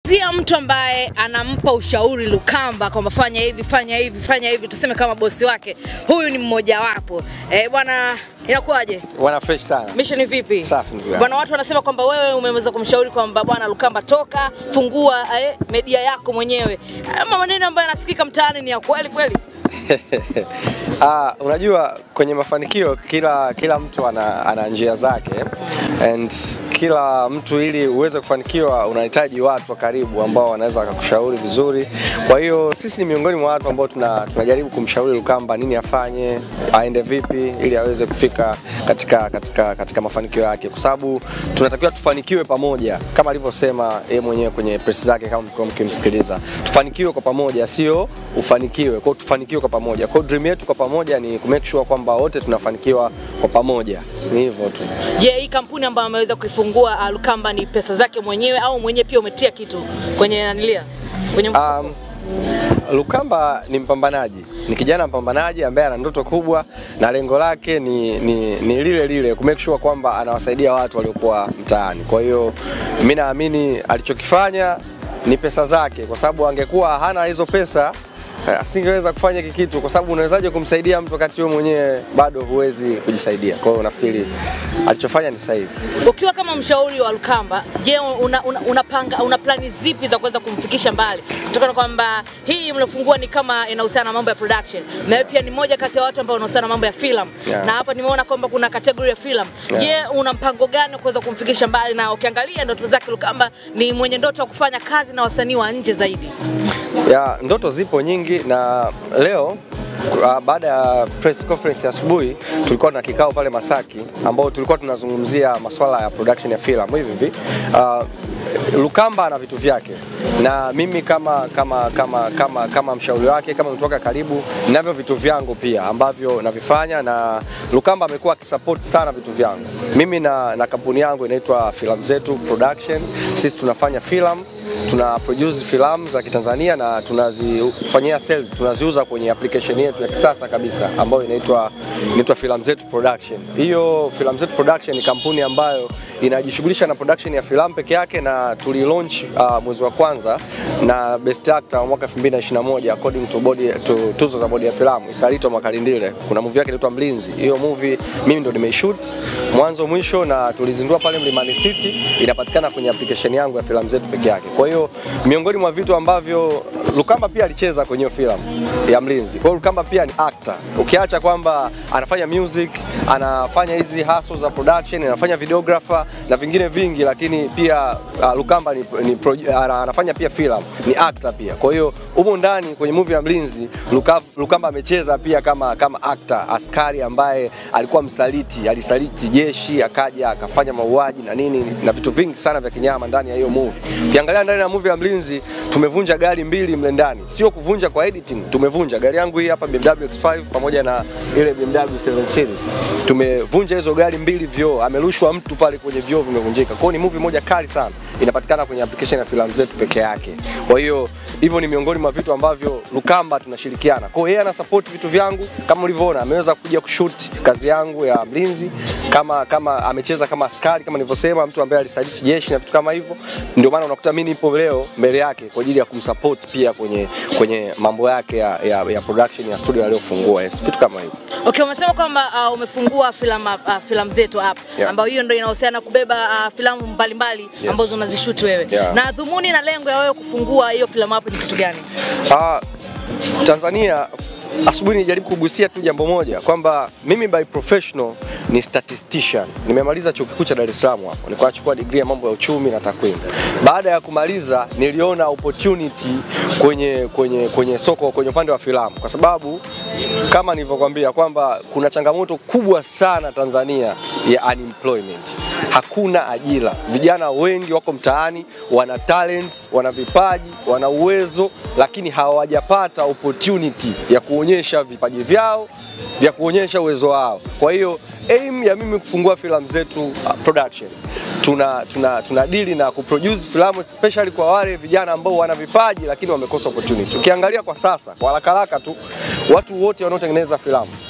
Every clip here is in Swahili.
Tunamzungumzia mtu ambaye anampa ushauri Lukamba kwamba fanya hivi, fanya hivi, fanya hivi, tuseme kama bosi wake. Huyu ni mmojawapo. Eh, bwana inakuwaje? Wana fresh sana. Mission vipi? Safi ndugu yangu. Bwana, watu wanasema kwamba wewe umeweza kumshauri kwamba bwana Lukamba, toka fungua eh, media yako mwenyewe. Ama maneno ambayo yanasikika mtaani ni ya kweli kweli? Ah, unajua kwenye mafanikio kila kila mtu ana, ana njia zake and kila mtu ili uweze kufanikiwa unahitaji watu wa karibu ambao wanaweza wakakushauri vizuri. Kwa hiyo sisi ni miongoni mwa watu ambao tuna, tunajaribu kumshauri Lukamba nini afanye, aende vipi ili aweze kufika katika, katika, katika mafanikio yake, kwa sababu tunatakiwa tufanikiwe pamoja kama alivyosema yeye mwenyewe kwenye press zake, kama mlikuwa mkimsikiliza, tufanikiwe kwa pamoja, sio ufanikiwe. Kwa hiyo tufanikiwe kwa pamoja. Kwa hiyo dream yetu kwa pamoja ni ku make sure kwamba wote tunafanikiwa kwa pamoja, ni hivyo tu. Je, hii kampuni ambayo ameweza kuifungua uh, Lukamba ni pesa zake mwenyewe au mwenyewe pia umetia kitu kwenye nanilia kwenye mfuko? Um, Lukamba ni mpambanaji, ni kijana mpambanaji ambaye ana ndoto kubwa na lengo lake ni, ni, ni lile lile ku make sure kwamba anawasaidia watu waliokuwa mtaani. Kwa hiyo mimi naamini alichokifanya ni pesa zake, kwa sababu angekuwa hana hizo pesa eh, asingeweza kufanya hiki kitu, kwa sababu unawezaje kumsaidia mtu wakati wewe mwenyewe bado huwezi kujisaidia? Kwa hiyo nafikiri alichofanya ni sahihi. Ukiwa kama mshauri wa Lukamba, je, una, una, unapanga una plani zipi za kuweza kumfikisha mbali, kutokana kwamba hii mliofungua ni kama inahusiana na mambo ya production, na wewe pia ni moja kati ya watu ambao wanahusiana na mambo ya filamu Yeah. na hapa nimeona kwamba kuna kategori ya filamu. Yeah. Je, una mpango gani wa kuweza kumfikisha mbali? Na ukiangalia ndoto zake Lukamba ni mwenye ndoto ya kufanya kazi na wasanii wa nje zaidi. ya ndoto zipo nyingi na leo uh, baada ya press conference ya asubuhi tulikuwa na kikao pale Masaki ambao tulikuwa tunazungumzia masuala ya production ya filamu hivi hivi. Uh, Lukamba ana vitu vyake na mimi kama kama kama kama kama mshauri wake kama mtu wake wa karibu ninavyo vitu vyangu pia ambavyo navifanya na Lukamba amekuwa akisupport sana vitu vyangu. Mimi na, na kampuni yangu inaitwa Filamu Zetu Production. Sisi tunafanya filamu tuna produce filamu za Kitanzania na tunazifanyia sales, tunaziuza kwenye application yetu ya kisasa kabisa ambayo inaitwa inaitwa Filamu Zetu Production. Hiyo Filamu Zetu Production ni kampuni ambayo inajishughulisha na production ya filamu peke yake na tulilaunch uh, mwezi wa kwanza na best actor wa mwaka 2021 according to body to tuzo za bodi ya filamu Isalito Makalindile. Kuna movie yake inaitwa Mlinzi. Hiyo movie mimi ndo nimeshoot mwanzo mwisho na tulizindua pale Mlimani City, inapatikana kwenye application yangu ya filamu zetu peke yake. Kwa hiyo miongoni mwa vitu ambavyo Lukamba pia alicheza kwenye hiyo filamu ya Mlinzi. Kwa hiyo Lukamba pia ni actor. Ukiacha kwamba anafanya music, anafanya hizi hustle za production, anafanya videographer na vingine vingi, lakini pia uh, Lukamba ni, ni pro, ana- anafanya pia filamu, ni actor pia. Kwa hiyo humo ndani kwenye movie ya Mlinzi Luka, Lukamba amecheza pia kama kama actor, askari ambaye alikuwa msaliti, alisaliti jeshi akaja akafanya mauaji na nini na vitu vingi sana vya kinyama ndani ya hiyo movie. Ukiangalia ndani ya movie ya Mlinzi tumevunja gari mbili mle ndani, sio kuvunja kwa editing, tumevunja gari yangu hii hapa BMW X5 pamoja na ile BMW 7 Series, tumevunja hizo gari mbili vioo, amerushwa mtu pale kwenye vioo vimevunjika. Kwa hiyo ni movie moja kali sana, inapatikana kwenye application ya filamu zetu peke yake. Kwa hiyo hivyo ni miongoni mwa vitu ambavyo Lukamba tunashirikiana. Kwa hiyo yeye ana support vitu vyangu kama ulivyoona, ameweza kuja kushoot kazi yangu ya Mlinzi kama kama amecheza kama askari kama nilivyosema, mtu ambaye alisaliti jeshi na vitu kama hivyo. Ndio maana unakuta mimi nipo leo mbele yake kwa ajili ya kumsupport pia kwenye kwenye mambo yake ya, ya, ya production ya studio aliyofungua, yes, vitu kama hivyo. Okay, umesema kwamba uh, umefungua filamu uh, filamu zetu hapa Yeah. ambayo hiyo ndio inahusiana kubeba uh, filamu mbalimbali Yes. ambazo unazishoot wewe. Yeah. Na dhumuni na lengo ya wewe kufungua hiyo filamu hapo ni kitu gani? Ah, Tanzania asubuhi nilijaribu kugusia tu jambo moja kwamba mimi by professional ni statistician. Nimemaliza chuo kikuu cha Dar es Salaam hapo. Nilikuwa nachukua degree ya mambo ya uchumi na takwimu. Baada ya kumaliza niliona opportunity kwenye kwenye kwenye soko kwenye upande wa filamu kwa sababu kama nilivyokuambia kwamba kuna changamoto kubwa sana Tanzania ya unemployment. Hakuna ajira. Vijana wengi wako mtaani, wana talents, wana vipaji, wana uwezo, lakini hawajapata opportunity ya kuonyesha vipaji vyao, vya kuonyesha uwezo wao. Kwa hiyo aim ya mimi kufungua filamu zetu uh, production tuna tuna tuna dili na kuproduce filamu especially kwa wale vijana ambao wana vipaji lakini wamekosa opportunity. Ukiangalia kwa sasa kwa haraka haraka tu watu wote wanaotengeneza filamu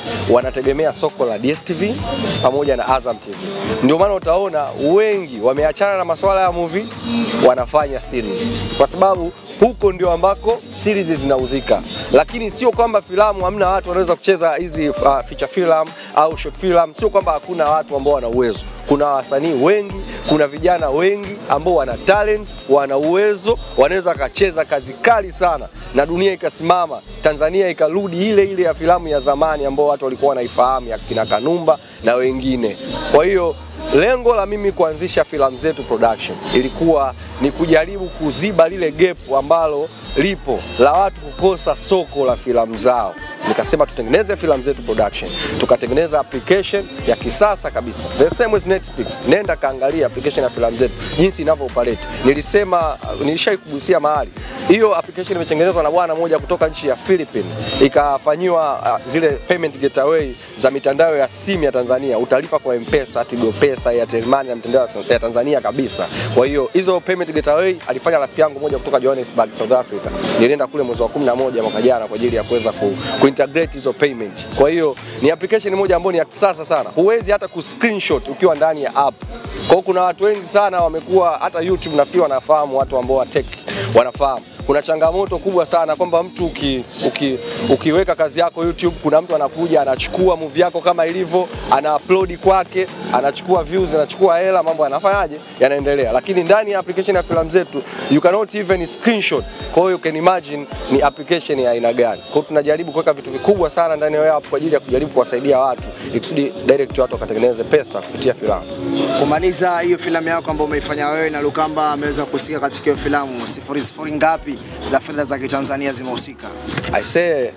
wanategemea soko la DStv pamoja na Azam TV. Ndio maana utaona wengi wameachana na masuala ya movie, wanafanya series, kwa sababu huko ndio ambako series zinauzika, lakini sio kwamba filamu hamna watu wanaweza kucheza hizi uh, feature film au short film. Sio kwamba hakuna watu ambao wana uwezo. Kuna wasanii wengi, kuna vijana wengi ambao wana talents, wana uwezo, wanaweza wakacheza kazi kali sana na dunia ikasimama, Tanzania ikarudi ile ile ya filamu ya zamani ambao watu walikuwa wanaifahamu ya kina Kanumba na wengine. Kwa hiyo lengo la mimi kuanzisha filamu zetu production ilikuwa ni kujaribu kuziba lile gap ambalo lipo la watu kukosa soko la filamu zao. Nikasema tutengeneze filamu zetu production, tukatengeneza application ya kisasa kabisa, the same as Netflix. Nenda kaangalia application ya filamu zetu jinsi inavyo operate. Nilisema, nilishai kugusia mahali hiyo application imetengenezwa na bwana mmoja kutoka nchi ya Philippines, ikafanyiwa uh, zile payment gateway za mitandao ya simu ya Tanzania, utalipa kwa M-Pesa, Tigo Pesa, Airtel Money na mitandao ya Tanzania kabisa. Kwa hiyo hizo payment gateway alifanya rafiki yangu moja kutoka Johannesburg, South Africa. Nilienda kule mwezi wa 11 mwaka jana kwa ajili ya kuweza ku, ku integrate hizo payment. Kwa hiyo ni application moja ambayo ni ya kisasa sana, huwezi hata ku screenshot ukiwa ndani ya app. Kwa hiyo kuna watu wengi sana wamekuwa hata YouTube nafikiri wanafahamu, watu ambao wa tech wanafahamu kuna changamoto kubwa sana kwamba mtu uki, uki, ukiweka kazi yako YouTube, kuna mtu anakuja anachukua movie yako kama ilivyo, ana upload kwake, anachukua views, anachukua hela, mambo yanafanyaje, yanaendelea. Lakini ndani ya application ya filamu zetu you cannot even screenshot. Kwa hiyo you can imagine ni application ya aina gani. Kwa hiyo tunajaribu kuweka vitu vikubwa sana ndani ya app kwa ajili ya kujaribu kuwasaidia watu ikusudi direct watu wakatengeneze pesa kupitia filamu. Kumaliza hiyo filamu yako ambayo umeifanya wewe na Lukamba ameweza kuhusika katika hiyo filamu, sifuri sifuri ngapi za fedha za Kitanzania zimehusika? I say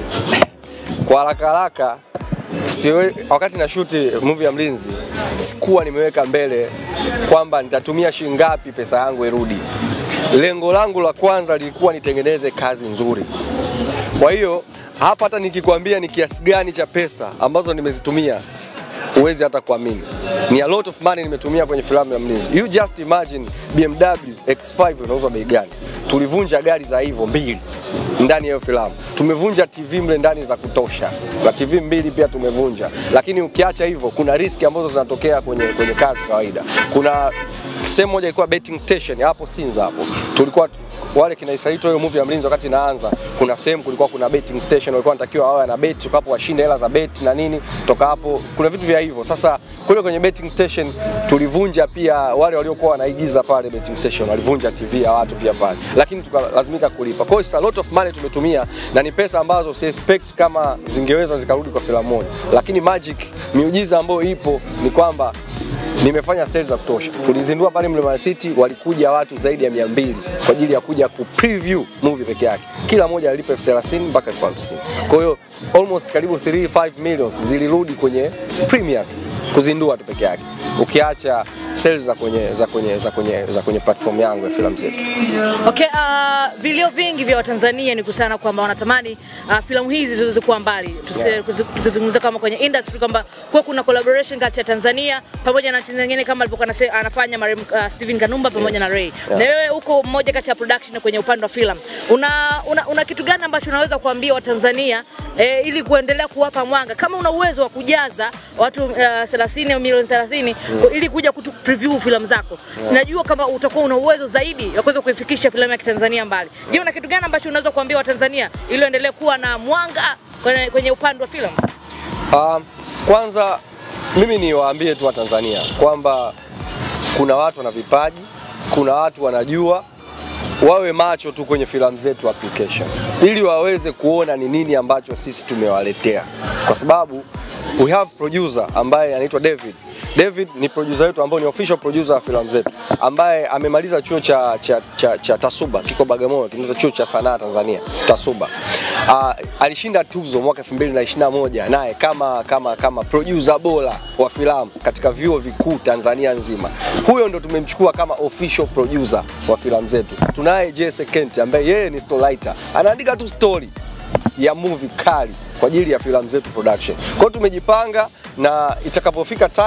kwa haraka haraka siwe, wakati na shuti movie ya Mlinzi sikuwa nimeweka mbele kwamba nitatumia shilingi ngapi pesa yangu irudi. Lengo langu la kwanza lilikuwa nitengeneze kazi nzuri. Kwa hiyo hapa hata nikikwambia ni kiasi gani cha pesa ambazo nimezitumia huwezi hata kuamini. Ni a lot of money nimetumia kwenye filamu ya Mlinzi. You just imagine BMW X5 inauzwa bei gani? Tulivunja gari za hivyo mbili ndani ya hiyo filamu. Tumevunja TV mle ndani za kutosha, na TV mbili pia tumevunja. Lakini ukiacha hivyo, kuna riski ambazo zinatokea kwenye, kwenye kazi kawaida. Kuna sehemu moja ilikuwa betting station hapo Sinza hapo, tulikuwa wale kina Isaito hiyo movie ya Mlinzi wakati inaanza, kuna sehemu kulikuwa kuna betting station, walikuwa wanatakiwa wawe na bet, hapo washinde hela za bet na nini. Toka hapo kuna vitu vya hivyo. Sasa kule kwenye betting station tulivunja pia, wale waliokuwa wanaigiza pale betting station walivunja TV ya watu pia pale, lakini tukalazimika kulipa. Kwa hiyo it's a lot of money tumetumia, na ni pesa ambazo si expect kama zingeweza zikarudi kwa filamu moja, lakini magic, miujiza ambayo ipo ni kwamba nimefanya sales za kutosha. Tulizindua pale Mlimani City, walikuja watu zaidi ya mia mbili kwa ajili ya kuja ku preview movie peke yake. Kila mmoja alilipa elfu thelathini mpaka elfu hamsini. Kwa hiyo almost karibu 3 5 millions zilirudi kwenye premiere tu kuzindua tu peke yake, ukiacha sales za kwenye za kwenye za kwenye za kwenye platform yangu ya filamu zetu. Okay, uh, vilio vingi vya Watanzania ni kuhusiana kwamba wanatamani uh, filamu hizi ziweze kuwa mbali. Tusi- Yeah. kuzi- Tukizungumza kama kwenye industry kwamba kuwa kuna collaboration kati ya Tanzania pamoja na nchi zingine kama alivyokuwa anase- anafanya marehemu uh, Steven Kanumba pamoja na Ray. Yeah. Na wewe uko mmoja kati ya production kwenye upande wa filamu. Una, una, una kitu gani ambacho unaweza kuambia Watanzania eh, ili kuendelea kuwapa mwanga kama una uwezo wa kujaza watu uh, 30 au milioni 30 ili kuja kutu preview filamu zako. Najua kama utakuwa una uwezo zaidi ya kuweza kuifikisha filamu ya Kitanzania mbali. Je, una kitu gani ambacho unaweza kuambia Watanzania ili waendelee kuwa na mwanga kwenye, kwenye upande wa filamu? Um, kwanza mimi niwaambie tu Watanzania kwamba kuna watu wana vipaji, kuna watu wanajua, wawe macho tu kwenye filamu zetu application, ili waweze kuona ni nini ambacho sisi tumewaletea, kwa sababu we have producer ambaye anaitwa David. David ni producer wetu ambao ni official producer wa filamu zetu, ambaye amemaliza chuo cha, cha, cha, cha Tasuba kiko Bagamoyo, kinaitwa chuo cha sanaa Tanzania Tasuba. Uh, alishinda tuzo mwaka 2021 naye kama kama kama producer bora wa filamu katika vyuo vikuu Tanzania nzima. Huyo ndo tumemchukua kama official producer wa filamu zetu. Tunaye Jesse Kent ambaye yeye ni storywriter, anaandika tu story ya movie kali kwa ajili ya filamu zetu production. Kwa hiyo tumejipanga na itakapofika time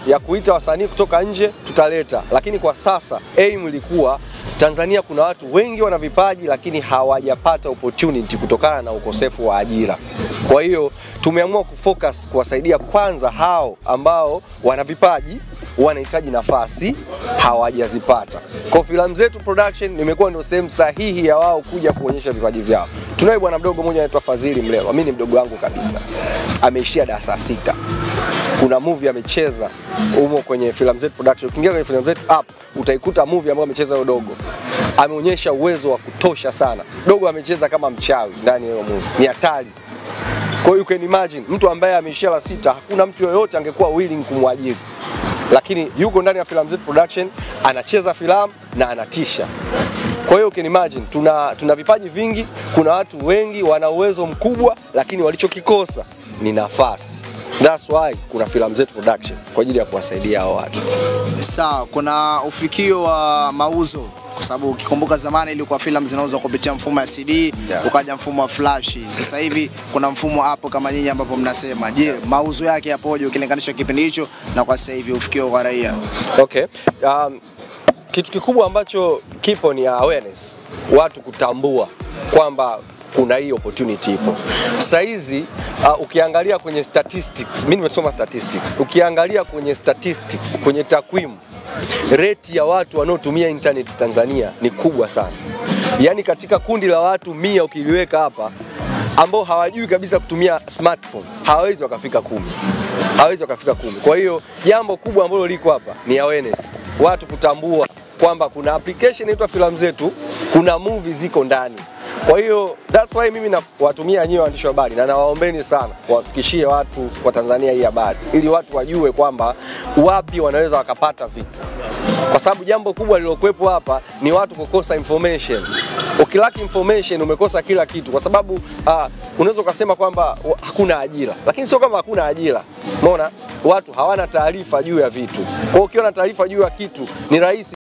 ya kuita wasanii kutoka nje tutaleta, lakini kwa sasa aim ilikuwa Tanzania kuna watu wengi wana vipaji lakini hawajapata opportunity kutokana na ukosefu wa ajira. Kwa hiyo tumeamua kufocus kuwasaidia kwanza hao ambao wana vipaji wanahitaji nafasi hawajazipata. Kwa filamu zetu production imekuwa ndio sehemu sahihi ya wao kuja kuonyesha vipaji vyao. Tunaye bwana mdogo mmoja anaitwa Fadhili Mlelwa, mimi ni mdogo wangu kabisa, ameishia darasa sita. Kuna movie amecheza humo kwenye filamu zetu production. Ukiingia kwenye filamu zetu app utaikuta movie ambayo amecheza huyo dogo, ameonyesha uwezo wa kutosha sana. Dogo amecheza kama mchawi ndani ya hiyo movie, ni hatari. Kwa hiyo you can imagine mtu ambaye ameishia la sita, hakuna mtu yoyote angekuwa willing kumwajiri lakini yuko ndani ya filamu zetu production, anacheza filamu na anatisha. Kwa hiyo you can imagine, tuna, tuna vipaji vingi, kuna watu wengi wana uwezo mkubwa, lakini walichokikosa ni nafasi. That's why kuna filamu zetu production kwa ajili ya kuwasaidia hao watu. Sawa, kuna ufikio wa mauzo kwa sababu ukikumbuka zamani ilikuwa filamu zinauzwa kupitia mfumo ya CD Yeah. ukaja mfumo wa flash. Sasa hivi kuna mfumo hapo kama nyinyi ambapo mnasema. Je, mauzo yake yapoje ukilinganisha kipindi hicho na kwa sasa hivi ufikio kwa raia? Okay. Um, kitu kikubwa ambacho kipo ni awareness, watu kutambua kwamba kuna hii opportunity ipo. Sasa hizi uh, ukiangalia kwenye statistics, mimi nimesoma statistics. Ukiangalia kwenye statistics, kwenye takwimu, rate ya watu wanaotumia internet Tanzania ni kubwa sana. Yaani katika kundi la watu mia ukiliweka hapa ambao hawajui kabisa kutumia smartphone hawawezi wakafika kumi, hawawezi wakafika kumi. Kwa hiyo jambo kubwa ambalo liko hapa ni awareness, watu kutambua kwamba kuna application inaitwa filamu zetu, kuna movie ziko ndani. Kwa hiyo that's why mimi nawatumia nyinyi waandishi wa habari na nawaombeni sana wafikishie watu wa Tanzania hii habari ili watu wajue kwamba wapi wanaweza wakapata vitu kwa sababu jambo kubwa lilokuwepo hapa ni watu kukosa information. Ukilaki information umekosa kila kitu, kwa sababu uh, unaweza ukasema kwamba wa- hakuna ajira, lakini sio kama hakuna ajira. Umeona, watu hawana taarifa juu ya vitu. Kwa hiyo ukiwa na taarifa juu ya kitu ni rahisi